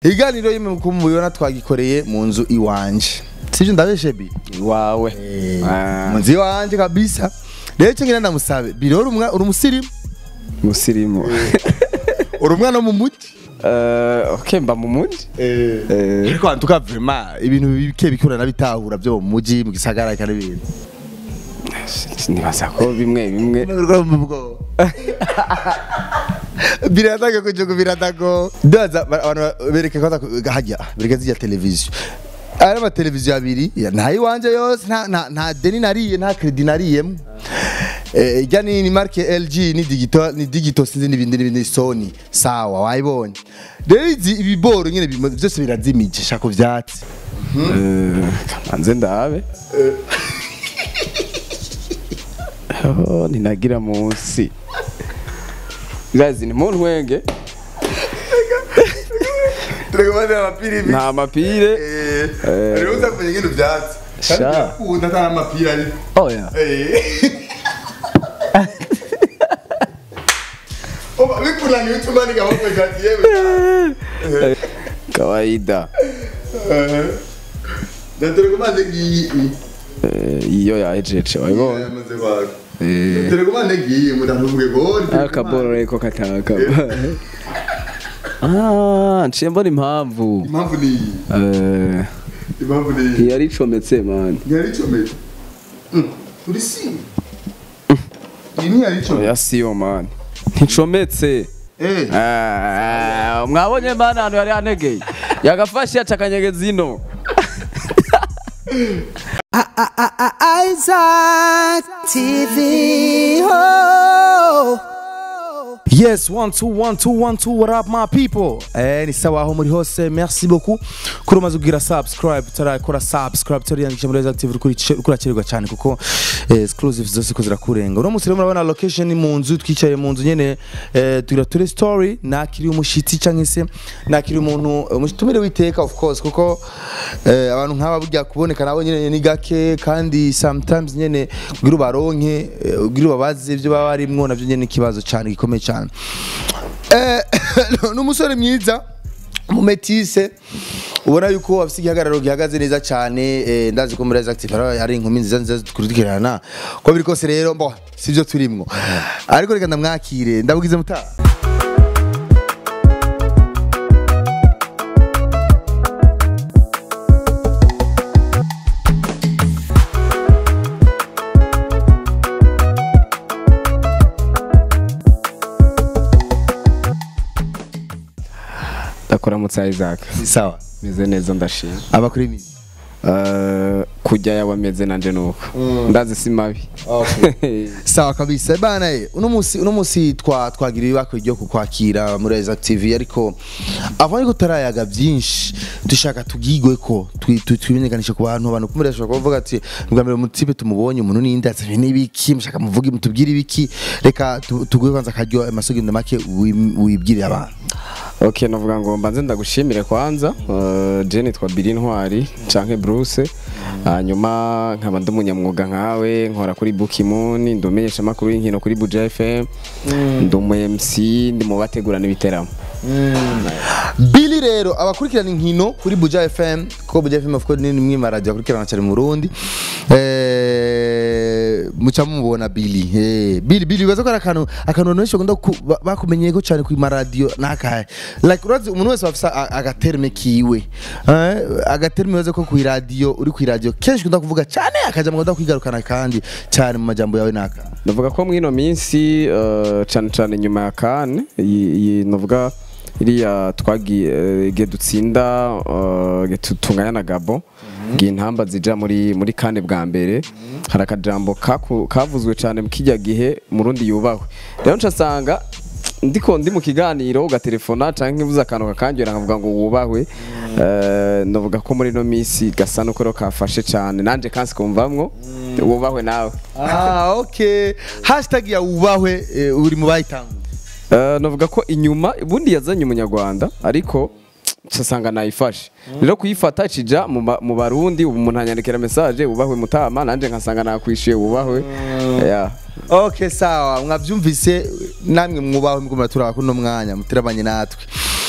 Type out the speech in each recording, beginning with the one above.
iganiro yimwe uko mubibona twagikoreye mu nzu iwanje sivyo ndabeshe bi wawe mu nzu iwanje kabisa rero icyo ngira ndamusabe biro uri umwa- uri umusirimu musirimu uri umwana wo mu muti Eh, okay mba mu muji Eh. ariko antuka vrema ibintu bike bikura nabitahura byo mu muji mu gisagara kandi ibintu nibaza ko bimwe bimwe birataga kujugu biratago ndaza abantu bereke ko hajya bereke zijya televiziyo ari ama televiziyo abiri ya, nta iwanje yose nta nta nta deni nariye nta credit nariyemo eh ijya ni ni marke LG ni digital ni digital sinzi n'ibindi n'ibindi Sony sawa wayibonye rero izi ibiboro nyine bimo- byose birazimije shako vyatsi Eh, kanze ndabe Oh, ninagira munsi guys ni mu ntwenge turekomande amapiri nta mapire eh rero uza kumenya ngendo vyatsi kandi Sha. birakunda nta mapiri ari oya Oba bikunaniye utuma nigahombe gati yewe kawaida Ndaterekomande ngiyi Eh, iyo yahejeje wabibonye yamaze kwaka Eh, Ndaterekomande ngiyi mudavuge gori akaboro reko kataka ah nciye mbona impamvu impamvu ni iyi Eh, impamvu ni iyi ntiyari icometse mani ntiyari icomeye uri si iyi ntiyari icomeye oya siyo mani nticometse eh Ah, mwabonye mani ahantu yari yantegeye yagafashe yaca akanyegeza ino Isaac TV. Oh. Yes, one two one two one two. What up, my people? Eh, ni sawa aho muri hose. Merci beaucoup. Kuri umaze kugira subscribe, tarakora subscribe, tariyandikisha muri active kuri kurakererwa cyane kuko eh, exclusive zose ko zirakurenga. Uno munsi rero murabona location ni mu nzu twicaye mu nzu nyene eh, tugira ture story nakiri umushitsi canke se nakiri umuntu umutumire witeka of course kuko eh, abantu nk'aba burya kuboneka nabo nyene ni gake kandi sometimes nyene kugira ubaronke eh, kugira ubabaze ibyo baba barimwo navyo nyene ni ikibazo cyane gikomeye cyane Eh, ni umusore mwiza mumetise ubona yuko afite igihagararo gihagaze neza cyane eh, ndazi ko muri active hari- hari inkumi nziza nziza kurikirana ko biri kose rero mbo sivyo turimwo ariko reka ndamwakire ndabugize mutaha ndakuramutsa Isaac ni sawa meze neza ndashima aba kuri mimi Eh, kujya yawe ameze nanje nuko ndazi si mabi sawa kabisa bana eh, uno musi uno musi twa twagira ibako ryo kukwakira muri Isaac TV ariko avant yuko tarayaga byinshi dushaka tugigwe ko twi- twi- twimenyekanishe ku bantu abantu kumure ashobora kuvuga ati bwa mbere mutipe tumubonye umuntu ninde atse n'ibiki mushaka muvuge mutubwire ibiki reka tu- tuguhe kwanza karyo amasogendo make wi- wibwire abantu ok navuga ngo mbanze ndagushimire kwanza uh, je nitwa Billy Ntwari canke Bruce hanyuma nkaba ndi umunyamwuga nkawe nkora kuri Bukimuni ndi umumenyeshamakuru w'inkino kuri Buja FM ndi umu MC ndi mu bategurana ibiteramo Billy rero abakurikirana inkino kuri Buja FM kuko Buja FM of course ni imwe mu radio akurikirana cyane mu Burundi eh muca mubona Billy eh Billy Billy baza ko ari akantu akantu abantu benshi bakunda ku- ba- bakumenyeye ko cyane ku ma radio nakahe like urazi umuntu wese afisa agaterme kiwe eh agaterme baza ko ku radio uri ku radio kenshi kunda kuvuga cyane akaja mu kwigarukana kandi cyane mu majambo yawe naka navuga ko mwino minsi uh, cane cane nyuma ya kane navuga iriya twagiye eh, igihe dutsinda uh, igihe tu- tunganya na Gabo igihe intamba zija muri muri kane bwa mbere hari akajambo kaku- kavuzwe cane mu kijya gihe murundi yubahwe rero ncasanga ndiko ndi mu kiganiro ugatelefona canke uvuze akantu kakangira nkavuga ngo wubahwe eh, navuga ko muri no minsi gasa nuko rero kafashe cane nanje kansi kumvamwo wubahwe nawe ah okay hashtag ya ubahwe eh, uri mu bayitanga Eh, navuga ko inyuma ubundi yazanye umunyarwanda ariko nsanga nayifashe rero kuyifata ikija mu ba- mu barundi ubu umuntu anyandikira message wubahwe mutama nanje nkasanga nakwishuye wubahwe yeah. Okay sawa mwavyumvise namwe mwubaho mugomba turaba kuno mwanya mutirabanye natwe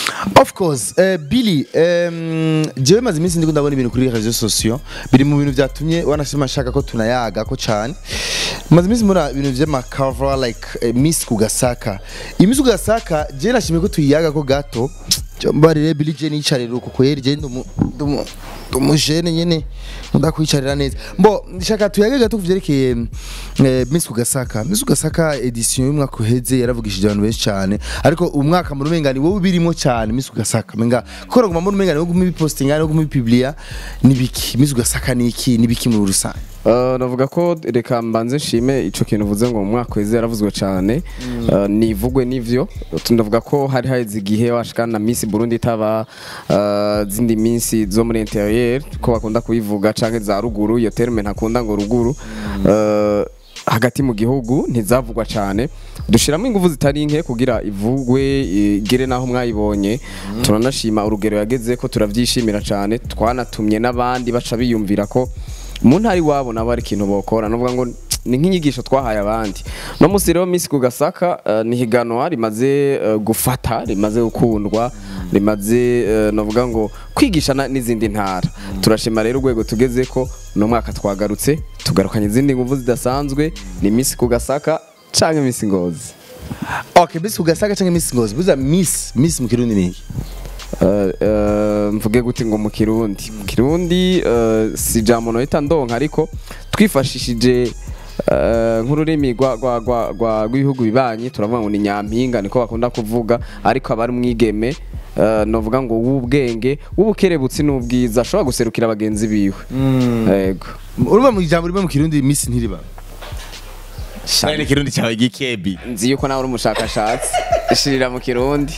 of course uh, billy um, jewe maze iminsi ndiko ndabona ibintu kuri réseaux sociaux biri mu bintu byatumye wanashima nshaka ko tunayaga ko cyane maze iminsi mbona ibintu vy'amacover like uh, miss kugasaka iyi miss kugasaka jewe nashimye ko tuyiyaga ko gato mbarire billy je nicarira uko kweri je ndumu ndumu ndumujene nyene ndakwicarira neza mbo ndashaka tuyage gato kuvyerekeye eh, miss kugasaka miss kugasaka edition y'umwaka uheze yaravugishije abantu benshi cyane ariko umwaka mu rumengani wowe birimo cyane miss kugasaka menga kora guma mu rumengani wo guma bipostinga no guma biblia nibiki miss kugasaka niki nibiki muri rusange Uh, navuga ko reka mbanze nshime ico kintu uvuze ngo mu mwaka weze yaravuzwe cyane uh, nivugwe n'ivyo ndavuga ko hari haheze igihe washikana na Miss Burundi itaba uh, zindi minsi zo muri interieur ko bakunda kubivuga canke za ruguru iyo terme ntakunda ngo ruguru uh, hagati mu gihugu ntizavugwa cyane dushiramo ingufu zitari nke kugira ivugwe igere naho mwayibonye turanashima urugero yageze ko turavyishimira cyane twanatumye n'abandi baca biyumvira ko mu ntari wabo nabo ari ikintu bokora nuvuga ngo ni nk'inyigisho twahaye abandi no musi rero Miss Kugasaka uh, ni higanwa rimaze uh, gufata rimaze gukundwa rimaze uh, navuga ngo kwigisha na- n'izindi ntara turashima rero urwego tugeze ko no mwaka twagarutse tugarukanye izindi nguvu zidasanzwe ni Miss Kugasaka canke Miss Ngozi okay miss kugasaka cyangwa miss ngozi buza miss miss mu kirundi niki Uh, uh, mvuge gute ngo mu kirundi mu kirundi uh, si jambo nohita ndonka ariko twifashishije uh, nk'ururimi rwa- rwa- rwa- rwa- rw'ibihugu bibanyi turavuga ngo ni nyampinga niko bakunda kuvuga ariko aba ari umwigeme uh, novuga ngo w'ubwenge w'ubukerebutsi n'ubwiza ashobora guserukira bagenzi biwe yego urumva mu ijambo rimwe mu kirundi miss ntiriba Shani kirundi cyawe gikebi nzi yuko nawe uri umushakashatsi ishirira mu kirundi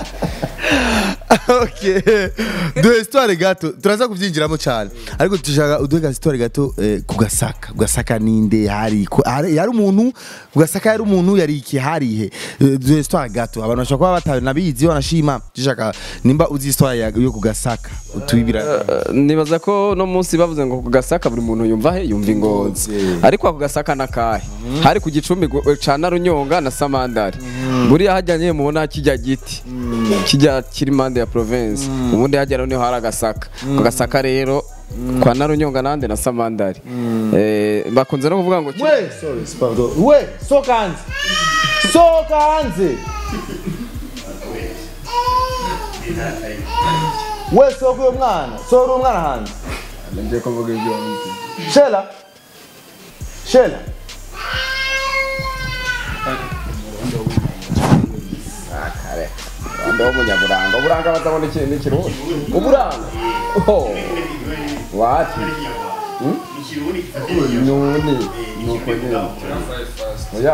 okay duhe histoire gato turaza kubyinjiramo cyane ariko dushaka uduhe ka histoire gato eh, ku gasaka gasaka ninde hari ku- hari yari umuntu ku gasaka yari umuntu yari iki harihe Eh, duhe histoire gato abantu bashobora kuba batanabizi wanashima dushaka nimba uzi histoire ya- yo ku gasaka utubibira Uh, nibaza ko no munsi bavuze ngo ku gasaka buri muntu yumva he yumva ingozi ariko ako gasaka nakahe hari ku gicumbi gu- ca narunyonga na samandari buriya hajyanye mubona kijya giti kijya kiri impande ya province ubundi hajya rero niho hari agasaka ako gasaka rero kwa narunyonga nande na samandari Eh, bakunze no kuvuga ngo we sorry pardon we soka hanze soka hanze we soka uyo mwana sohora uwo mwana hanze shela shela Ndo munyaburanga uburanga batabona ikintu n'ikirundi uburanga oh wati nuni nuko nyine oya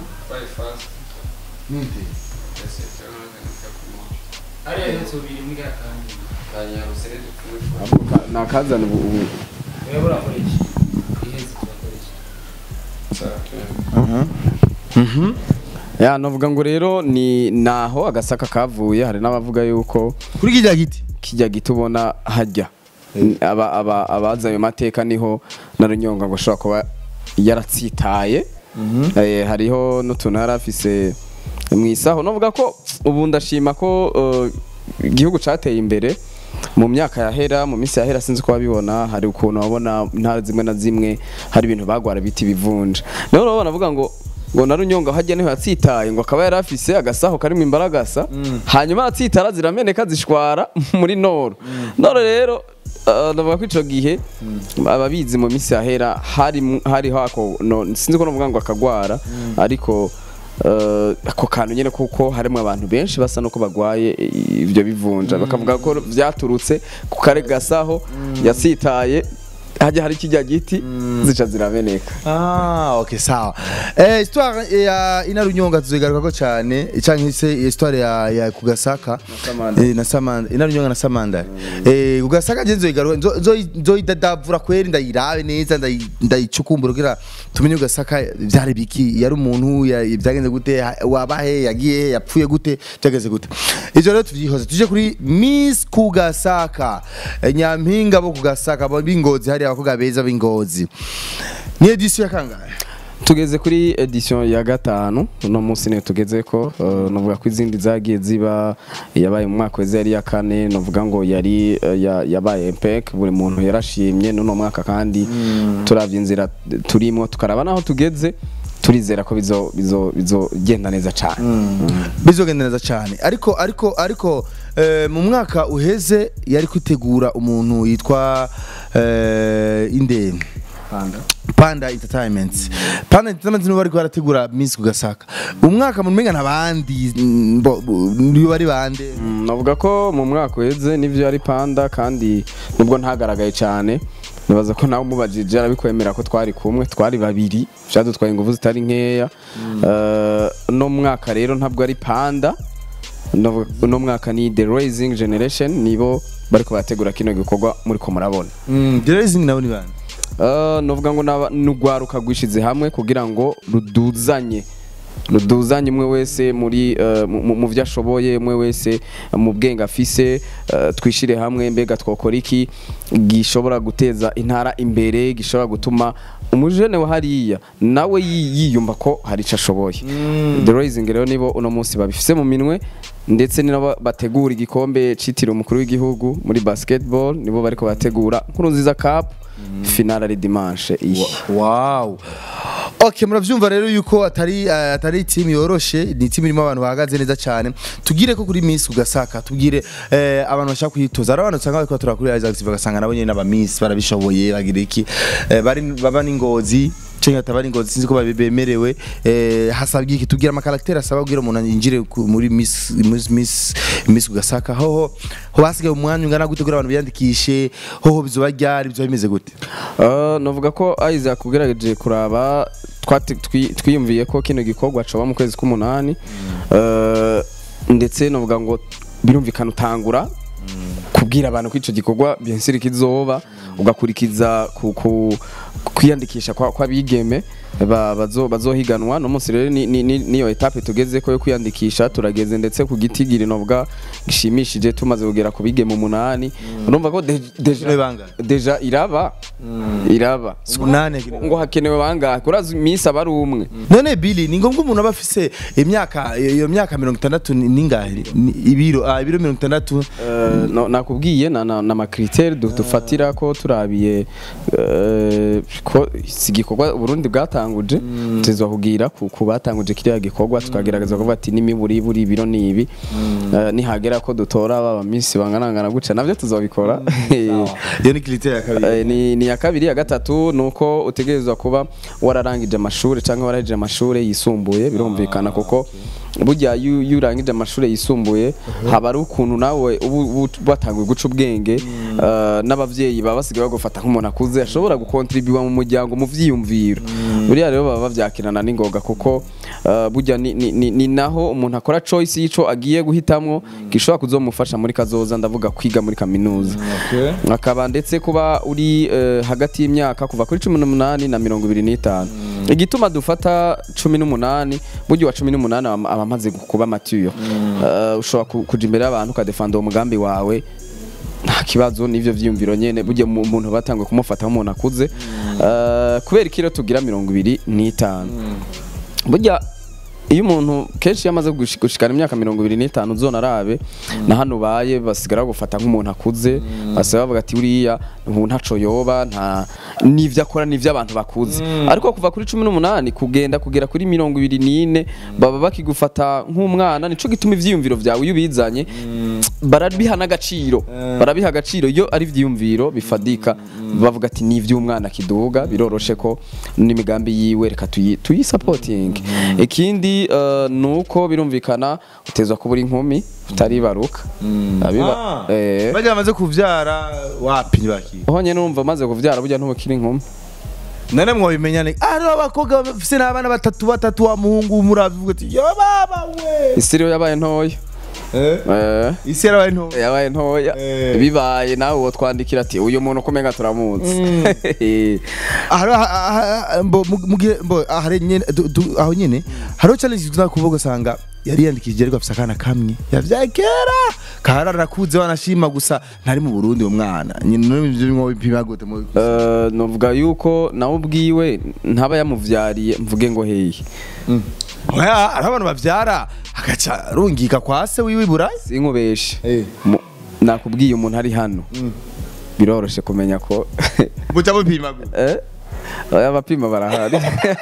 nakazana ubu ubu ya navuga ngo rero ni naho agasaka kavuye hari n'abavuga yuko kuri kijya giti kijya gito ubona hajya aba aba abazi ayo mateka niho na runyonga ngo ashobora kuba yaratsitaye Eh, hariho n'utuntu yari afise mu isaho navuga ko ubu ndashima ko eh, igihugu cateye imbere mu myaka yahera mu minsi yahera sinzi ko wabibona hari ukuntu wabona intara zimwe na zimwe hari ibintu bagwara biti bivunja naho urabona avuga ngo ngo na runyonga hajya niho yatsitaye ngo akaba yari afise agasaho karimo imbaragasa hanyuma aratsitara zirameneka zishwara muri noro noro rero uh, ndavuga ko ico gihe ababizi mu minsi yahera hari hari hako no, sinzi ko novuga ngo akagwara ariko uh, ako kantu nyene kuko harimo abantu benshi basa nuko bagwaye ibyo bivunja bakavuga ko vyaturutse ku kare gasaho yatsitaye hajya hari kijya giti zica zirameneka Ah, ok sawa. Eh, histoire ya inarunyonga tuzigaruka ko cyane cyangwa se histoire ya ya kugasaka Samanda. eh, na samanda inarunyonga na samanda. Eh, kugasaka je nzoyigaruka nzo nzo- nzoyidadavura kweri ndayirabe neza ndayi- ndayicukumbura kugira tumenye kugasaka byari biki yari umuntu ya- byagenze gute ha- wabahe yagiye he, yapfuye gute byageze gute. Ivyo rero tuvyihoze tuje kuri Miss Kugasaka eh, nyampinga bo kugasaka bo bingozi hari abakobwa beza bingozi. Ni edition ya kangahe? tugeze kuri edition ya gatanu uno munsi niyo tugeze ko uh, novuga ko izindi zagiye ziba yabaye mu mwaka weze yari ya kane novuga ngo yari uh, ya- yabaye impec buri muntu yarashimye n'uno mwaka kandi turavye inzira turimo tukaraba naho tugeze turizera ko bizo bizo bizogenda neza cyane bizogenda neza cyane ariko ariko ariko eh, mu mwaka uheze yari kwitegura umuntu yitwa eh, inde Panda Entertainment Panda Entertainment nibo bariko barategura Miss Kugasaka umwaka mu menga nabandi nibo bari bande Mm, navuga ko mu mwaka uheze nivyo yari panda kandi nubwo ntagaragaye cyane nibaza ko nawe umubajije arabikwemera ko twari kumwe twari babiri vyadutwaye ingufu zitari nkeya Eh, uno mwaka rero ntabwo ari panda Navuga- uno mwaka ni the rising generation nibo bariko barategura kino gikorwa muriko murabona Mm, The Rising nabo ni bande Uh, novuga ngo naba- n'urwaruka rwishize hamwe kugira ngo ruduzanye ruduzanye umwe wese muri uh, mu- mu- mu vyo ashoboye umwe wese mu bwenge afise uh, twishire hamwe mbega twokora iki gishobora guteza intara imbere gishobora gutuma umujene wa hariya nawe yi- yiyumva ko hari ico ashoboye the rising rero nibo uno munsi babifise mu minwe ndetse ni nabo bategura igikombe citiriwe umukuru w'igihugu muri basketball nibo bariko bategura nkuru nziza cup finale ari dimanche iyi wow ok muravyumva rero yuko atari eh, atari team yoroshe ni team irimo abantu bahagaze neza cyane tugire ko kuri Miss Kugasaka tubwire eh, abantu bashaka kuyitoza ari abantu usanga bariko batura kuri Isaac bagasanga nabo nyene n'aba Miss barabishoboye bagira iki eh, bari baba n'ingozi cenga tabari ingozi sinzi ko babemerewe eh, hasabye iki tubwira amakaraktere asaba kugira umuntu yinjire ku- muri Miss Miss Miss, Miss Kugasaka hoho ho basigaye umwanya ungana gute kugira abantu biyandikishe hoho bizoba ryari bizoba bimeze gute Uh, novuga ko Isaac ugerageje kuraba twati- twi- twiyumviye ko kino gikorwa coba mu kwezi k'umunani Uh, ndetse novuga ngo birumvikana utangura kubwira abantu ko ico gikorwa bien sûr kizoba ugakurikiza ku, ku, kwiyandikisha kwa- kw'abigeme ba- bazo- bazohiganwa no munsi rero ni- ni- ni- niyo etape tugeze ko yo kwiyandikisha turageze ndetse ku gitigiri novuga gishimishije tumaze kugera ku bigeme umunani urumva ko de- deja Ni bangahe? deja iraba iraba Umunani. ngo hakenewe bangahe kurazi iminsi aba ari umwe none Billy ni ngombwa umuntu aba afise imyaka iyo myaka mirongo itandatu ni- ningahe Ni ibiro ah ibiro mirongo itandatu Eh, no- nakubwiye na na- n'amakriteri du- dufatira ko turabiye eh, ko si igikorwa Burundi bwatanguje tuzwa kugira ku ku batanguje kiriya gikorwa tukagerageza kuvuga ati n'imiburi buri ibiro ni ibi Eh, nihagera ko dutora baba minsi banganangana guca navyo tuzobikora iyo ni kiriteri ya kabiri Eh, ni, ni ya kabiri ya gatatu nuko utegerezwa kuba wararangije amashuri cyangwa wararangije amashuri yisumbuye birumvikana kuko burya iyo iyo urangije amashuri yisumbuye haba ari ukuntu nawe uba uba watanguye guca ubwenge eh, n'abavyeyi baba basigaye bagufata nk'umuntu akuze ashobora gukontribuwa mu muryango mu vyiyumviro buriya rero baba bavyakirana n'ingoga kuko eh, burya ni, ni, ni, ni naho umuntu akora choice y'ico agiye guhitamwo gishobora kuzomufasha muri kazoza ndavuga kwiga muri kaminuza akaba ndetse kuba uri eh, hagati y'imyaka kuva kuri cumi n'umunani na mirongo ibiri n'itanu igituma dufata cumi n'umunani burya uwa cumi n'umunani aba aba amaze kuba matiyo Eh, ushobora ku- kuja imbere y'abantu ukadefanda uwo mugambi wawe nta kibazo n'ivyo vyiyumviro nyene burya mu- umuntu batanguye kumufata nk'umuntu akuze Eh, kubera ikiro tugira mirongo ibiri n'itanu burya iyo umuntu kenshi iyo amaze gushi- gushikana imyaka mirongo ibiri n'itanu uzona arabe na hano ubaye basigara bagufata nk'umuntu akuze basiga bavuga ati uriya ubu ntaco yoba nta n'ivyo akora n'ivyo abantu bakuze ariko kuva kuri cumi n'umunani kugenda kugera kuri mirongo ibiri n'ine baba bakigufata nk'umwana nico gituma ivyiyumviro vyawe iyo ubizanye barabiha n'agaciro barabiha agaciro iyo ari ivyiyumviro bifadika bavuga ati ni ivy'umwana kiduga biroroshe ko n'imigambi yiwe reka tuyi tuyisapotinge ikindi eh, nuko birumvikana utezwa kuba uri inkumi utaribaruka abiba eh bajya bamaze kuvyara wapi ntibaki honye numva maze kuvyara burya ntubukiri inkumi none mwobimenyane ari abakobwa bafise n'abana batatu batatu wa muhungu muravuga ati yo baba we isiriyo yabaye ntoya eh eh isi yarabaye nto yabaye ntoya Eh. bibaye nawe uwo twandikira ati uyu muntu kumenga turamuzi Ahari- ah- ah- ah- mbo- mu- mu gihe- mbo, ahari nyene- du- du- aho nyene hariho challenge tuza kuvuga usanga yari yandikishije ariko afise akana kamwe yavyaye kera kahara arakuze wanashima gusa ntari mu Burundi uwo mwana nyine no ivyo bimwe bipima gute mu Eh, novuga yuko nawe ubwiwe ntaba yamuvyariye mvuge ngo hehe oya hari abantu bavyara agaca arungika kwa se wiwe i Burayi sinkubeshe Eh. Mu- nakubwiye umuntu ari hano biroroshe kumenya ko muca mupima gute Eh? Oya, abapima barahari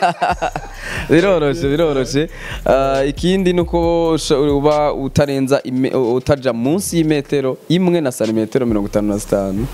biroroshe biroroshe Ah, ikindi nuko usha- uba utarenza ime- utaja munsi y'imetero imwe na santimetero mirongo itanu na zitanu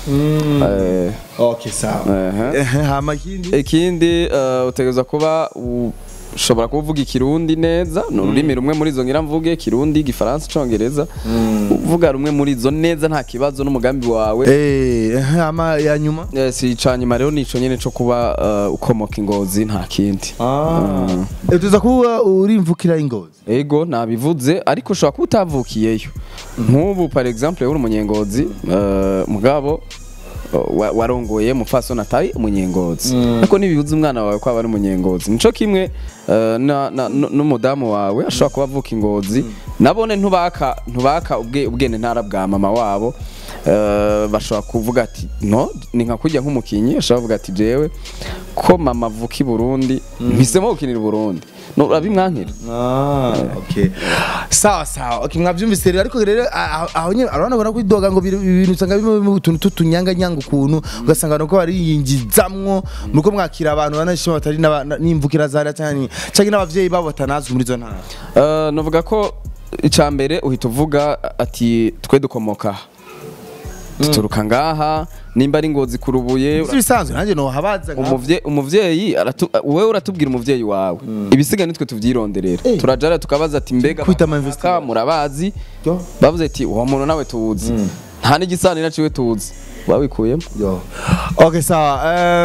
Eh, okay sawa Ehe. Ehe, hama ikindi ikindi uh, utegereza kuba ushobora kuba uvuga ikirundi neza ni ururimi rumwe muri izo ngira mvuge kirundi igifaransa icongereza uvuga rumwe muri izo neza nta kibazo n'umugambi wawe eh ehe, hama ya nyuma Eh, si ica nyuma rero nico nyene co kuba uh, ukomoka ingozi nta kindi Mm. Eh, tuza kuba urimvukira ingozi ego nabivuze ariko ushobora kuba utavukiyeyo nk'ubu par exemple uri umunyengozi uh, mugabo uh, wa- warongoye mupfasoni atari umunyengozi ariko ntibibuza umwana wawe ko aba ari umunyengozi nico kimwe uh, na- na- n- n'umudamu wawe ashobora kuba avuka ingozi nabone ntubaka ntubaka ubwe- ubwene ntara bwa mama wabo uh, bashobora kuvuga ati no ni nka kujya nk'umukinyi ashobora kuvuga ati jewe ko mama avuka i Burundi mpisemo gukinira i Burundi no urabimwankira Ah, okay. sawa sawa okay, mwavyumvise rero ariko rero aho aho nyene arabona ko kwidoga ngo biri- ibintu usanga bimwe mu tuntu tutunyanga nyanga ukuntu ugasanga nuko bariyingizamwo nuko mwakira abantu banashima batari n'aba- na- n'imvukira zara cyane cyangwa n'abavyeyi babo batanazwi muri zo ntara Uh, novuga ko icya mbere uhita uvuga ati twe dukomoka aha duturuka ngaha nimba ari ngozi kurubuye si bisanzwe nanjye no habaza umuvye umuvyeyi aratu wowe uratubwira umuvyeyi wawe ibisiga nitwe tuvyironderera Eh. turajara tukabaza ati mbega Kwita ama baka investigation. murabazi Yo. bavuze ati uwo muntu nawe tuzi nta n'igisanira ciwe tuzi wabikuyemo Yo. Okay sawa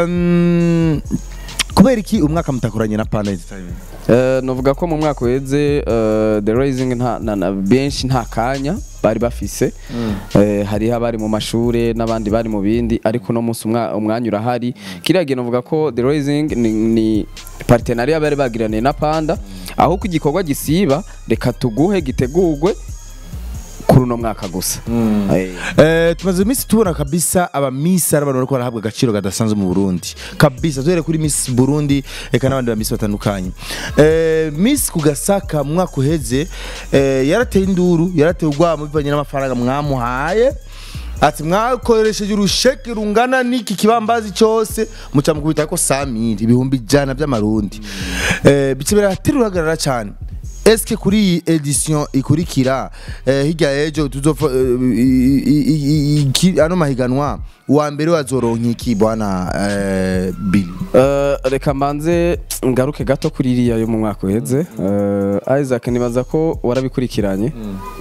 um, kubera iki umwaka mutakoranye na Panda Entertainment Uh, novuga ko mu mwaka uheze uh, the rising nta na, na benshi nta kanya bari bafise Eh, hariho abari mu mashure n'abandi bari mu bindi ariko no munsi umwa- umwanya urahari kiriya gihe novuga ko the rising ni, ni partenariat bari bagiraniye na panda aho ko igikorwa gisiba reka tuguhe gitegurwe kuri uno mwaka gusa Eh, Eh, tumaze iminsi tubona kabisa aba Miss ari abantu bariko barahabwa agaciro kadasanzwe mu Burundi kabisa duhere kuri Miss Burundi eka n'abandi ba Miss batandukanye eh, Miss kugasaka mu mwaka uheze eh, yarateye induru yarateye urwamo bivanye n'amafaranga mwamuhaye ati mwakoresheje urusheke rungana n'iki kibambazi cyose muca mukubita ko samiri ibihumbi ijana by'amarundi eh, bice birateruragarara cyane eske kuri iyi edition ikurikira eh, hirya y'ejo tuzopfa eh, i- i- i- i- iki- ano mahiganwa uwa mbere wazoronka iki bwana eh, Billy Uh, reka mbanze ngaruke gato kuri iriya yo mu mwaka uheze uh, Isaac nibaza ko warabikurikiranye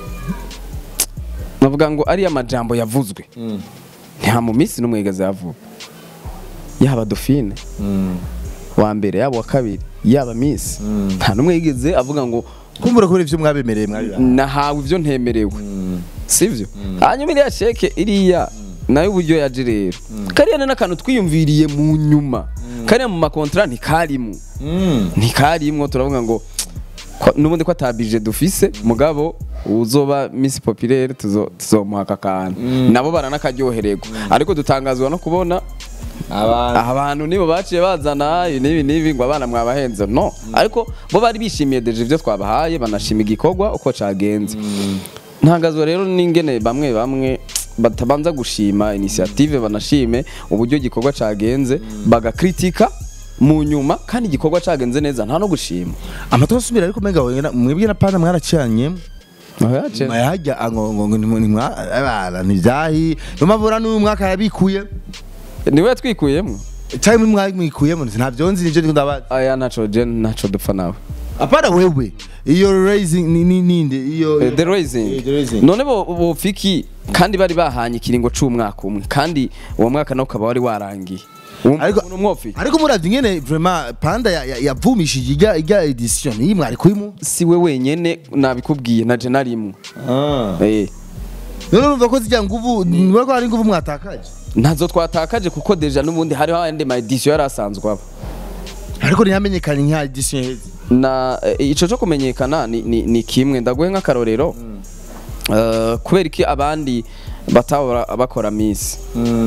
navuga ngo ariya majambo yavuzwe nta mu minsi n'umwe yigeze yavuga yaba Dauphine wa mbere yaba wa kabiri yaba Miss nta n'umwe yigeze avuga ngo kumbura kubera ivyo mwabemereye mwari nahawe ibyo ntemerewe sivyo hanyuma iriya sheke iriya nayo uburyo yaje rero kariya ni n'akantu twiyumviriye mu nyuma kariya mu makontra ntikarimwo ntikarimwo turavuga ngo ko- n'ubundi ko atabije dufise mugabo uzoba Miss Populaire tuzo- tuzomuha aka kantu nabo baranakaryohererwa ariko dutangazwa no kubona abantu nibo baciye bazana ibi n'ibi n'ibi ngo abana mwabahenze no ariko bo bari bishimiye deje ibyo twabahaye banashima igikorwa uko cagenze ntangazwa rero n'ingene bamwe bamwe batabanza gushima initiative banashime uburyo igikorwa cagenze bagakritika mu nyuma kandi igikorwa cagenze neza nta no gushima amatora asubira ariko menga wena- mwebwe na Panda mwaracanye mwayajya ngo ngo nimwa abana nivyahi numavura n'uyu mwaka yabikuye niwe yatwikuyemo cyangwa mwamwikuyemo nta vyonzi nivyo ndiko ndabaza aya naco je naco dupfa nawe apana wewe iyo raising ni ni ninde iyo Eh, the raising Eh, The Raising. none bo bofiki kandi bari bahanye ikiringo c'umwaka umwe kandi uwo mwaka nawo ukaba wari warangiye Ariko- ariko umwofiki ariko muravye ingene vraiment panda ya- ya- yavumishije ijya ijya edition iyi mwari kuyimu si we wenyene nabikubwiye na je narimwe eh none urumva ko zijya nguvu niba ko hari nguvu mwatakaje ntazo twatakaje kuko deja n'ubundi hariho ayandi ma edition yari asanzwe aba ariko ntiyamenyekanye nka edition iheze na eh, ico cyo kumenyekana ni, ni, ni kimwe ndaguhe nk'akarorero Eh, kubera iki abandi batahora bakora miss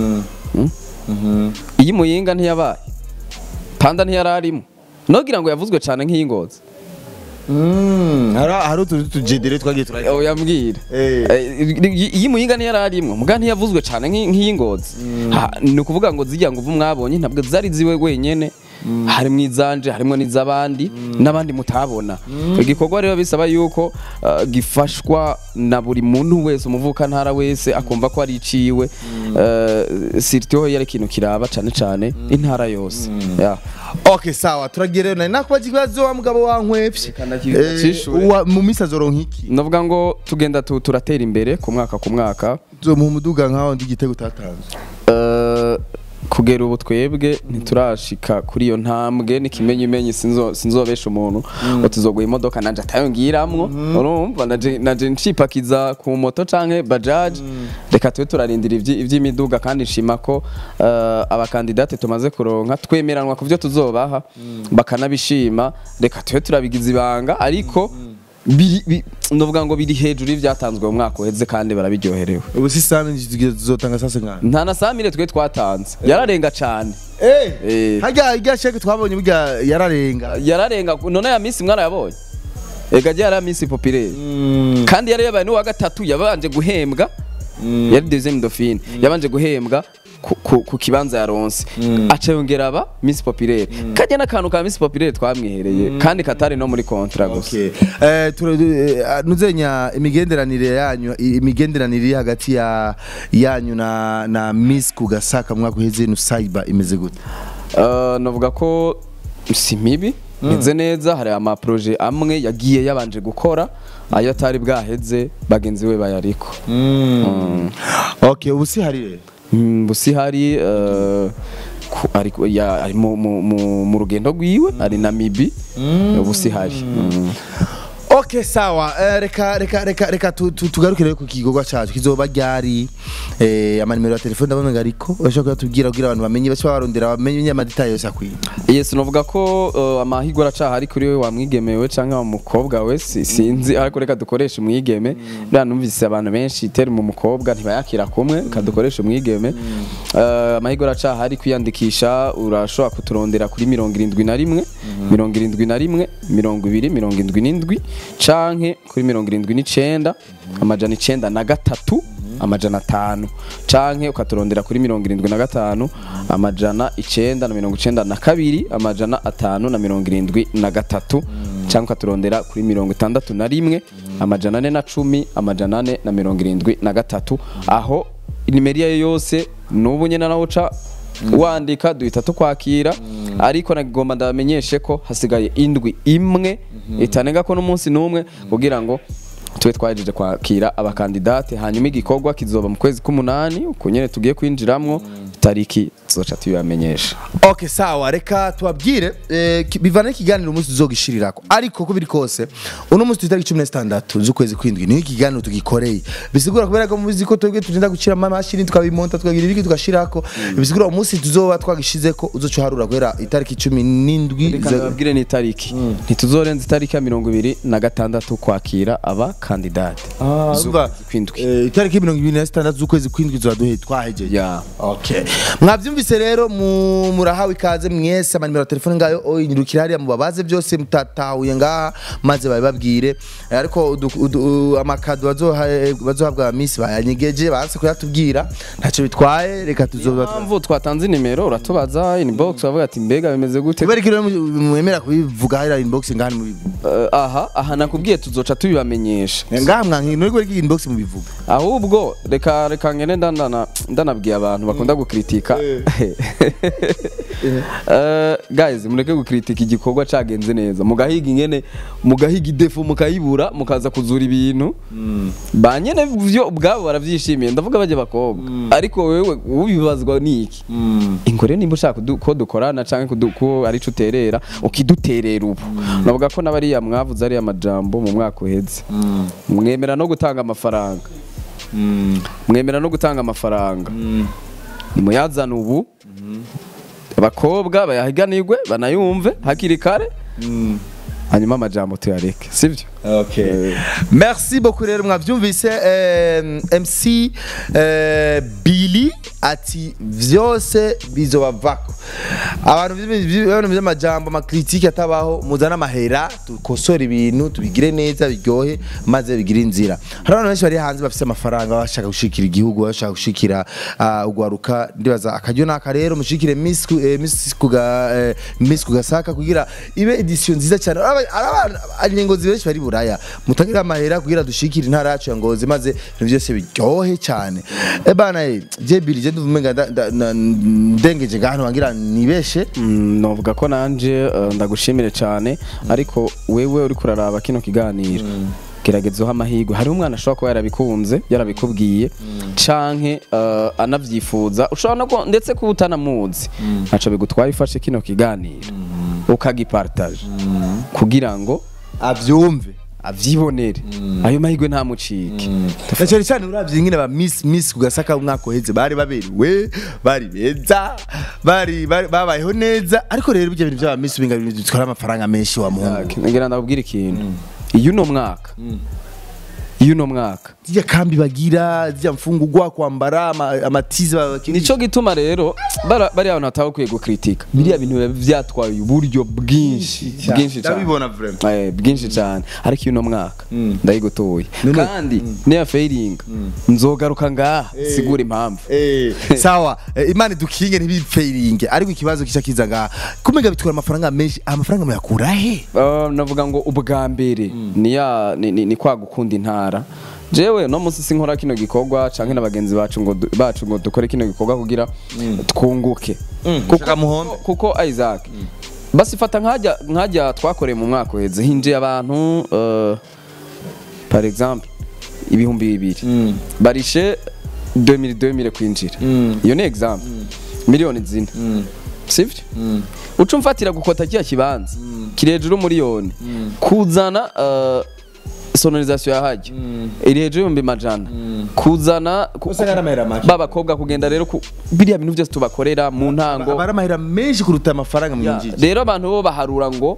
iyi muyinga ntiyabaye panda ntiyararimo nogira ngo yavuzwe cyane nk'iy'ingozi hari hari utu tujedere twagiye turagira oya mbwira Eh. Eh, iyi muyinga ntiyararimwo muga ntiyavuzwe cyane nk'i- nk'iy'ingozi Ha, ni ukuvuga ngo zijya ngo uvu mwabonye ntabwo zari ziwe wenyene harimo izanje harimo n'iz'abandi n'abandi mutabona igikorwa rero bisaba yuko uh, gifashwa na buri muntu wese umuvuka ntara wese akumva ko ari iciwe uh, sirtiho yari ikintu kiraba cyane cyane intara yose yeah. okay sawa turagiye rero nari nakubaza ikibazo wa mugabo wankwevye Reka ndacishure. Eh, wa- mu misi azoronka iki ndavuga ngo tugenda tu- turatera imbere ku mwaka ku mwaka uzomuha umuduga nkaho ndi igitego utatanze Eh, kugera ubu twebwe ntiturashika kuri iyo ntambwe n'ikimenyimenyi sinzo- sinzobesha umuntu ngo tuzoguha imodoka nanje atayo ngiramwo urumva naje naje nshipakiza ku moto canke bajaji reka tube turarindira ivyi- ivy'imiduga kandi nshima ko eh, abakandidate tumaze kuronka twemeranwa ku vyo tuzobaha bakanabishima reka tube turabigiza ibanga ariko biri- bi- novuga ngo biri hejuru y'ivyatanzwe mu mwaka uheze kandi barabiryoherewe ubu si sami tuzotanga sase nkana nta na samire twe twatanze yararenga cyane Eh. harya irya sheke twabonye burya yararenga yararenga none ya minsi mwana yabonye ega jya yari minsi populaire kandi yari yabaye n'uwa gatatu yabanje guhembwa yari deuxième dauphine yabanje guhembwa ku, ku, ku kibanza yaronse aca yongera aba minsi populaire kajya n'akantu ka minsi populaire twamwihereye kandi katari no muri kontra gusa Okay. Eh, tura- eh, nuzenya imigenderanire yanyu imigenderanire iri hagati ya yanyu na na Miss Kugasaka mu mwaka uheze Nusaiba imeze gute Uh, navuga ko si mibi meze neza hari ama projet amwe yagiye yabanje gukora ayo atari bwaheze bagenzi we bayariko Mm. Okay ubu si hari rero Mm, busi hari uh, ku- ari ku- ya- ari mu- mu- mu mu rugendo rwiwe ari namibi busi hari Mm. Okay sawa eh, reka reka reka reka tu- tu- tugaruke rero ku kigogo cyacu kizoba ryari eh amanimero ya telefone ndabona ariko urashobora kuyatubwira kugira abantu bamenye bashobora barondera bamenye amadetail yose akwiye yes novuga ko uh, amahigwa aracahari kuri we wamwigemewe canke wa mukobwa we si- sinzi ariko reka dukoreshe umwigeme bya numvise abantu benshi teri mu mukobwa ntibayakira kumwe kadukoresha umwigeme uh, amahigwa aracahari kwiyandikisha urashobora kuturondera kuri mirongo irindwi na rimwe mirongo irindwi na rimwe mirongo ibiri mirongo indwi n'indwi canke kuri mirongo irindwi n'icenda amajana icenda na gatatu amajana atanu canke ukaturondera kuri mirongo irindwi na gatanu amajana icenda na mirongo icenda na kabiri amajana atanu na mirongo irindwi na gatatu canke ukaturondera kuri mirongo itandatu na rimwe amajana ane na cumi amajana ane na mirongo irindwi na gatatu aho nimero iyo ariyo yose n'ubu nyene naho uca wandika duhita tukwakira ariko nagomba ndabamenyeshe ko hasigaye indwi imwe itanenga ko n'umunsi n'umwe kugira ngo tube twahejeje kwakira abakandidate hanyuma igikorwa kizoba mu kwezi k'umunani uku nyene tugiye kwinjiramwo tariki tuzoca tubibamenyesha Okay sawa reka tubabwire eh, ki- bivana n'ikiganiro umunsi tuzogishirirako ariko ko biri kose uno munsi tutariki cumi na zitandatu z'ukwezi kwindwi niho ikiganiro tugikoreye bisigura kubera ko muzi ko twebwe tugenda gucira amamashini tukabimonta tukagira ibiki tugashirako bisigura umunsi tuzoba twagishizeko uzoca uharura guhera itariki cumi n'indwi reka za- ndababwire ni itariki ntituzorenza itariki ya mirongo ibiri na gatandatu kwakira abakandidate Urumva, kwindwi eh, itariki mirongo ibiri na zitandatu z'ukwezi kwindwi tuzoba duhe twahejeje ya Okay. Mwavyumvise rero mu- murahawe ikaze mwese amanimero ya telefone ngayo oyindukira hariya mubabaze byose mutatahuye ngaha maze babibabwire Eh, ariko udu- udu- amakado bazoha- bazohabwa misi bayanyegeje banse kuyatubwira ntacyo bitwaye reka tuzoba mpamvu twatanze inimero uratubaza inbox bavuga ati mbega bimeze gute kubera ko rero mu- mwemera kubivuga hariya inbox ngaha mubivuga Eh, aha aha nakubwiye tuzoca tubibamenyesha ngaha mwanki nuri kubera ko inbox mubivuga ahubwo reka reka ngene ndandana ndanabwiye abantu bakunda gukritika Eh, guys mureke gukritika igikorwa cagenze neza mugahiga ingene mugahiga idefu mukayibura mukaza kuzura ibintu ba nyene vyo ubwabo baravyishimiye ndavuga bajye bakobwa ariko wewe ubibazwa niki ingore nimba ushaka kudu- ko dukorana canke kudu- ko ari co uterera ukiduterera ubu navuga ko n'abariya mwavuze ariya majambo mu mwaka uheze mwemera no gutanga amafaranga mwemera no gutanga amafaranga nimuyazana ubu abakobwa bayahiganirwe banayumve hakiri kare hanyuma amajambo tuyareke sibyo Okay. Merci beaucoup rero mwavyumvise eh, MC eh, Billy ati vyose bizobavako abantu bibintu by'amajambo amakritike atabaho muzana amahera dukosora ibintu tubigire neza biryohe maze bigire inzira hari abantu benshi bari hanze bafite amafaranga bashaka gushikira igihugu bashaka gushikira uh, ugwaruka ndibaza akaryo naka rero mushikire Miss ku- eh, Miss kuga eh, Miss kugasaka kugira ibe edition nziza cyane abanyengozi benshi bari buraya mutagira amahera kugira dushikire intara yacu ya ngozi maze ibintu byose biryohe cyane eh bana eh, je Billy je nduvumenga nda- nda- na- ndengeje gahano wangira nibeshe Mm, novuga ko nanje eh, ndagushimire cyane ariko wewe uri kuraraba kino kiganiro gerageza uha amahirwe hariho umwana ashobora kuba yarabikunze yarabikubwiye canke eh, anavyifuza ushobora no ko- ndetse kuba utanamuzi ntaco bigutwaye ufashe kino kiganiro ukagipartaje kugira ngo avyumve avyibonere ayo mahirwe ntamucike na cyane cyane uravye ingene ba miss miss kugasaka umwaka uheze bari baberewe bari beza bari bari- babayeho neza ariko rero ibyo bintu by'aba miss binga bintu bitwara amafaranga menshi wa muhungu ngira ndabwira ikintu iyo uno mwaka iyo uno mwaka zirya kambi bagira zirya mfungurwa kwambara ama- amatizi babakiri nico gituma rero bara- bari abantu batabakwiye gukritika biriya bintu biba vyatwaye uburyo bwinshi bwinshi cyane ndabibona vraiment Eh, bwinshi cyane ariko uno mwaka ndayigutuye None- kandi niya fairinga nzogaruka ngaha sigura impamvu Eh, sawa eh, imana dukinge ntibipfeiringe ariko ikibazo kica kiza ngaha kumenya bitwara amafaranga menshi amafaranga muyakura he Uh, navuga ngo ubwa mbere ni ya ni, ni, ni kwa gukunda intara jewe no munsi sinkora kino gikorwa canke n'abagenzi bacu ngo du- bacu ngo dukore kino gikorwa kugira twunguke Shaka muhombe. kuko Isaac basi fata nkajya nkajya twakoreye mu mwaka uheze hinjiye abantu uh, par exemple ibihumbi bibiri barishe 2000 2000 kwinjira iyo ni example miliyoni zine sivyo uca umfatira gukota kiya kibanza kiri hejuru miliyoni kuzana uh, sonorisation yahajya iri hejuru y'ibihumbi majana kuzana ku- Usanga ari amahera make. b'abakobwa kugenda rero ku biriya bintu byose tubakorera mu ntango aba ari amahera menshi kuruta amafaranga Ya, mwinjije rero abantu bo baharura ngo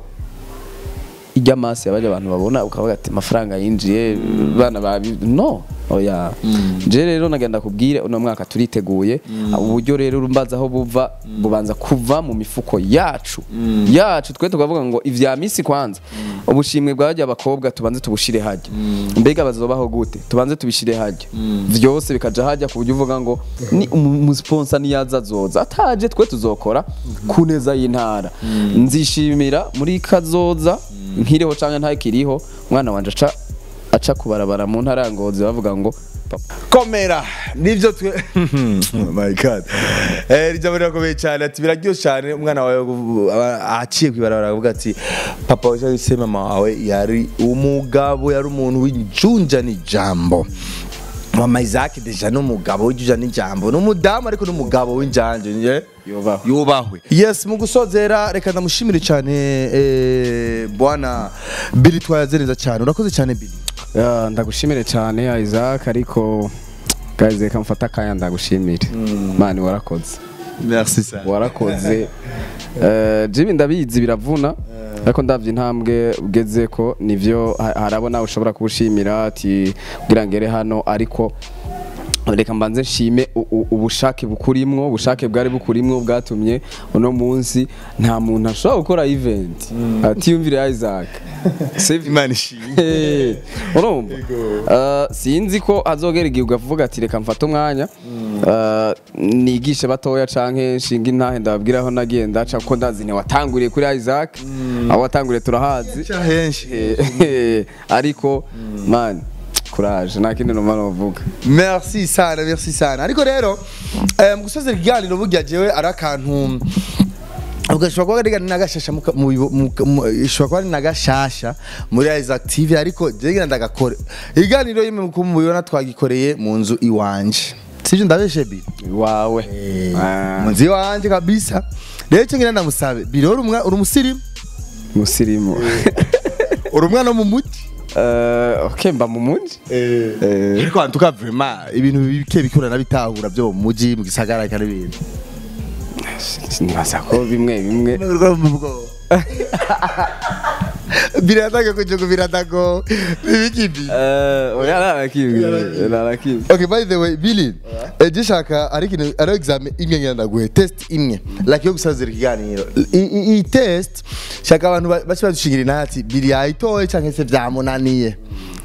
ijya masi yabaje abantu babona ukavuga ati amafaranga yinjiye bana babi no oya je rero nagenda kubwire uno mwaka turiteguye uburyo rero urumbaza aho buva bubanza kuva mu mifuko yacu yacu twe tukavuga ngo ivya misi kwanza ubushimwe bwajya abakobwa tubanze tubushire hajya mbega bazobaho gute tubanze tubishire hajya vyose bikaja hajya ku buryo uvuga ngo ni umusponsa niyaza azoza ataje twe tuzokora ku neza y'intara nzishimira muri kazoza nkiriho canke ntakiriho umwana wanje aca aca kubarabara mu ntara ya ngozi bavuga ngo papa komera nibyo twe oh my god eh rijambo rirakomeye cyane ati biraryoshye cyane umwana wawe gu- aba- aciye kwibarabara aravuga ati papa wawe cyangwa se mama wawe yari umugabo yari umuntu w'injunja n'ijambo mama Isaac deja n'umugabo w'injunja n'ijambo n'umudamu ariko n'umugabo w'injanje nye Yubahwe. yubahwe yes mu gusozera reka ndamushimire cyane eh bwana Billy twayazereza cyane urakoze cyane Billy Ya, ndagushimire cyane Isaac ariko guys reka mfata akanya ndagushimire mani warakoze merci cyane warakoze Eh, Jimmy ndabizi biravuna ariko ndavye intambwe ugeze ko nivyo ha- harabona ushobora kubushimira ati kugira ngere hano ariko reka mbanze nshime u- u- ubushake bukurimwo ubushake bwari bukurimwo bwatumye uno munsi nta muntu ashobora gukora event atiyumvire Isaac Save imana ishimwe Eh, urumva Eh, sinzi ko azogera igihe ugavuga ati reka mfate umwanya eh, nigishe batoya canke nshinga intahe ndababwira aho nagiye ndaca kuko ndazi ntiwatanguriye kuri Isaac aho watanguriye turahazi henshi Eh, ariko man courage nta kindi numva novuga merci sana merci sana ariko rero eh, mu gusoza ikiganiro burya jewe ari akantu ugashobora kuba ari nagashasha muka- mu bibo- mu- mu- ishobora kuba ari nagashasha muri Isaac TV ariko jewe ngira ndagakore ikiganiro yimwe muko mubibona twagikoreye mu nzu iwanje sivyo ndabeshe bi wawe Ah, mu nzu iwanje kabisa rero icyo ngira ndamusabe biri uri umwa- uri umusirimu musirimu uri umwana wo mu muji Eh, okay mba mu muji Eh. ariko hantu ka vraiment ibintu bike bikurana bitahura byo mu muji mu gisagara kandi ibintu nibaza ko bimwe bimwe birataka kujugu biratako ibikibi Eh, oya narakimwe narakimwe Okay, by the way, Billy, eh, gishaka ari ikintu ari examen imwe ngenda ndaguhe test imwe like yo gusazira ikiganiro I- i- iyi test shaka abantu ba- bace badushingira inama ati Billy yayitoye canke se vyamunaniye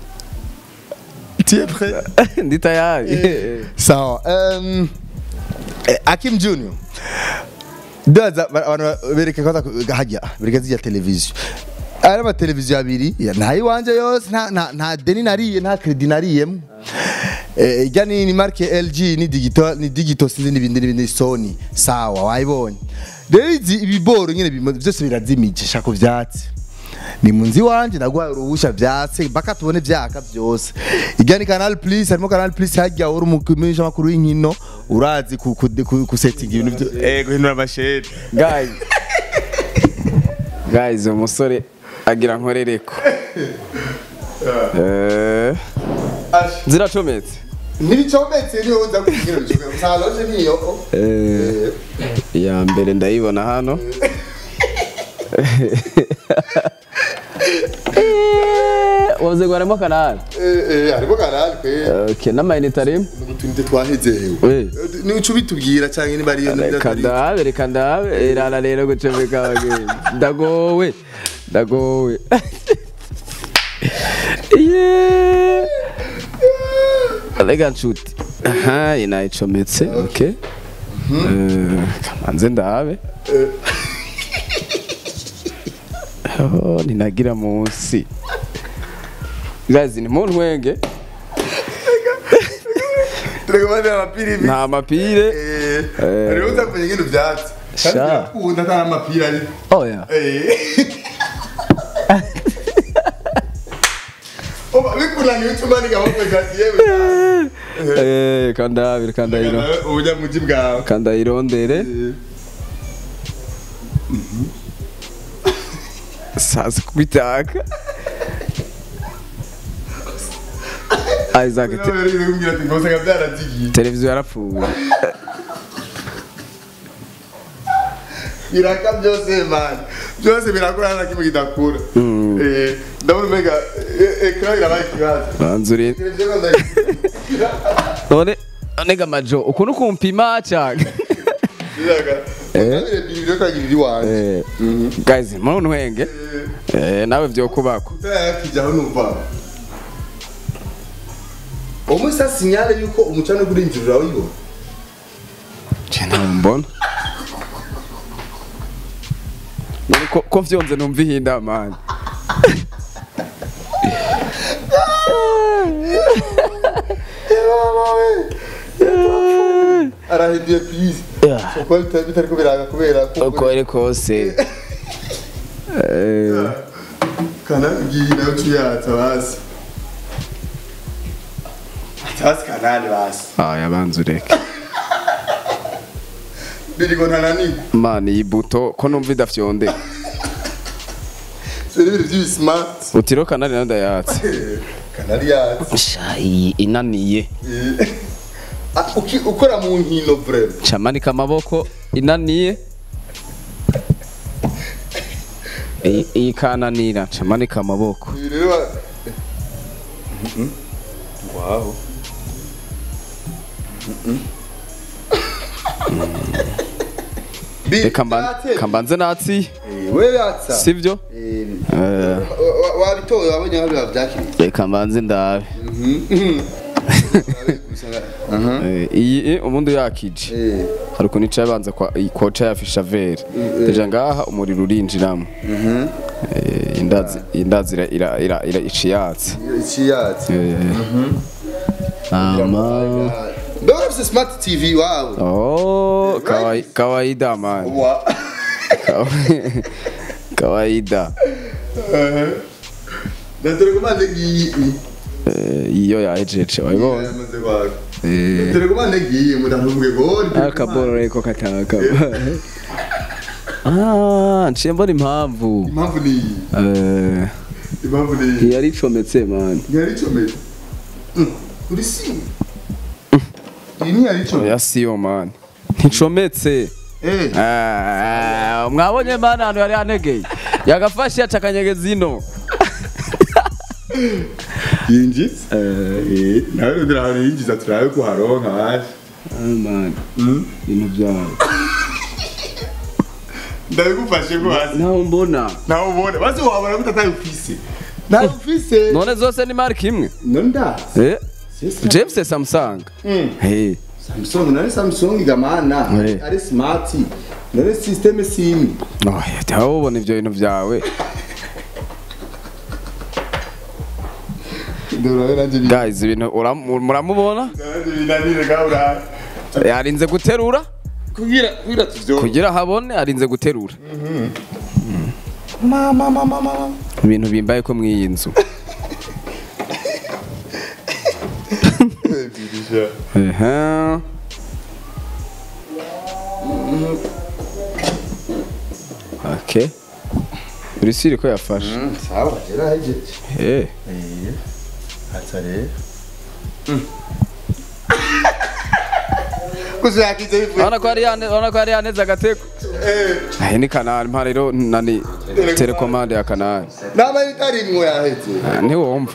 Tu es prêt? ndi tayari sawa um, eh, Akim Junior ndaza ba- abantu bereke kwanza ku- hajya bereke zijya televiziyo ari amateleviziyo abiri ya- nta iwanje yose nta- nta nta deni nariye nta kredi nariyemo Eh, ijya ni ni marke LG ni digital ni digital sinzi n'ibindi n'ibindi Sony sawa wayibonye rero izi ibiboro nyine bimo- byose birazimije shaka vyatsi ni munzi wanje naguhaye uruhusha vyatse baka tubone vyaka vyose ijya ni canal plus harimo canal plus hajya uri umukimenyesha makuru y'inkino urazi ku ku, ku, ku setting ibintu byo eh guhindura amasheri guys guys uwo musore agira nkorereko Eh, ziracometse ntibicometse niyo uza kugira bicoke saloje niyo Eh, iya mbere ndayibona hano wavuze ngo harimo kanari eh eh harimo canal kwe okay n'amayinite arimo utunite twahezewe Eh. ni uca ubitubwira cyangwa niba ariyo reka ndabe reka ndabe irara rero gucomeka abagenzi ndagowe ndagowe Yeah. reka nshuti aha iyi nayicometse okay Eh, kamanze ndabe Oh, ninagira munsi guys ni mu ntwenge turekomande amapiri nta mapire eh hariho uza kumenya ibintu byatsi kandi Sha. birakunda nta n'amapiri ari oya eh Oba bikunaniye ucumanika amaboko gati yewe Eh, kandabire kandayiro ubunyamugi bwawe kandayirondere sazi kubitaka Isaac te- nawe rero kumbwira ati ngose nga byarazigiye televiziyo yarapfuye biraka byose man byose birakura nta kimwe kidakura eh ndabona mega ekran irabaye ikibazo banzuri televiziyo kandi ndayikira none none gamajo ukuntu kumpima cyane biraga utabire bibiri kagira iri wanjye Eh, guys mu ntwenge Eh, nawe byo kubako utayakijyaho numva uwo sa sinyale yuko umucana uri injira urawibona cyane mbona None ko ko vyonze numva ihinda man arahinduye please kuko bitari ko biraga kubera ko uko ari kose Eh, kana ngiye nawe tuyatsa basi basi kanani basi aya banza ureke birigo ntananirwa man iyi buto ko numva idafyonde seri ibintu by'ibi smart utiro kanari nayo ndayatse kanari yatsa sha iyi inaniye Ah, uki- ukora mu nkino vrema camanika amaboko inaniye iyi iyi kananira camanika amaboko ibi rero ba- waho reka mban- kambanze natsi we yatsa sivyo Eh, Eh, wa- wa- wabitoye wabonye aho biba byakiriye reka mbanze ndabe Eh, iyi eh, ubundi yakije Eh, hari ukuntu ica yabanza kwa koca yafisha vere deja ngaha umuriro urinjiramo Eh, indazi indazi ira- ira- ira- ira- iciyatse iki yatsa ama mbega urafise smart tv wawe oh kawaii- kawaida man wa Kawa- kawaida ndaterekomande ngiyi Eh, iyo yajeje wabibona yamaze kwaka Eh, terekomande ngiyi mudahumbwe gori akaboro reko kataka ah nciye mbona impamvu impamvu ni iyi Eh, impamvu ni iyi yari icometse man ntiyari icomeye Mm, uri simu iyi ntiyari icomeye oya siyo man nticometse Eh. Eh, mwabonye mana ahantu yari yanegeye yagafashe yaca akanyegeza ino yinjiza eh nawe ndira ahantu yinjiza turabe ko haronka haje ibintu byawe ndabigufashe ko hazi naho mbona nawe ubone basi wabona gutataye ufise nawe ufise none zose ni marike imwe nonda Eh, james samsung Eh, Samsung nari Samsung gamana Eh. ari smart nari system sim oya jya ubona ibyo bintu byawe ndora nanje bi guys ibintu uram- muramubona nanje binanire gahura yarinze guterura kugira kugira tuvyo kugira habone arinze guterura mama mama mama ibintu bimbaye ko mw'iyi nzu Ehe. Okay. Urisiri ko yafashe. sawa gera hejeje Eh. atare kuzo yakize bivuye Urabona ko ari yane, urabona ko ari yaneze agateko. eh Eh ni kanali mpa rero nani telecommande ya kanali. naba itarimwo yaheze Ah, Ntiwumva.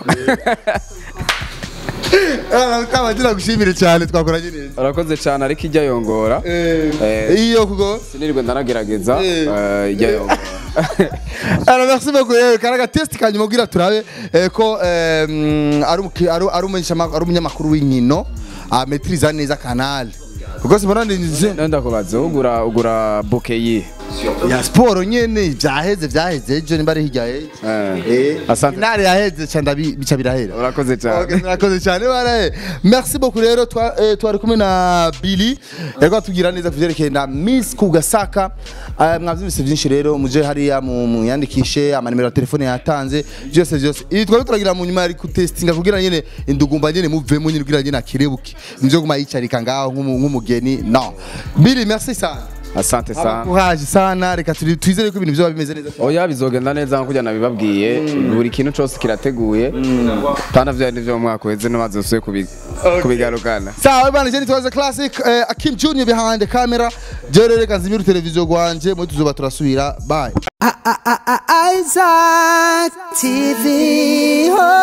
ah kabagira gushimire cyane twakoranye neza Urakoze cyane ariko ijya yongora. eh Eh. iyo kugo Sinirirwe ndanagerageza Eh. eh, ijya yongora. Alors merci beaucoup rero karaga test kanyuma kugira turabe eh, ko eh, mm, ari umuki- ari ari umunyeshama- ari umunyamakuru w'inkino ametriza neza kanal kuko sibona nje Nenda kubaza ugura ugura bouquet yi. ya sport nyene vyaheze vyaheze ejo nimba ari hirya ejo Eh. Asante. finale yaheze canda bica birahera Urakoze Okay, cyane. murakoze cyane baraye merci beaucoup rero twa- eh, twari kumwe na Billy yariko atubwira neza kuvyerekeye na Miss Kugasaka Eh, mwavyumvise byinshi rero muje hariya mu muyandikishe amanimero ya telefone yatanze byose byose ibi twari turagira mu nyuma yari kutestinga kugira nyene indugumba nyene muvemo nyene kugira nyene akirebuke muvyo guma yicarika ngaho nk'umu- nk'umugeni no Billy merci sana Asante sana. abakuhaje sana reka turi- twizere ko ibintu vyoba bimeze neza oya bizogenda neza nko kujya nabibabwiye buri kintu cyose kirateguye kandi vya nivyo mu mwaka uheze ntimaze usuye kubi- kubigarukana sawa bana je nitwaza classic eh, Akim Junior behind the camera je rero reka nzimire televiziyo gwanje muri tuzoba turasubira bye Isaac TV. Oh.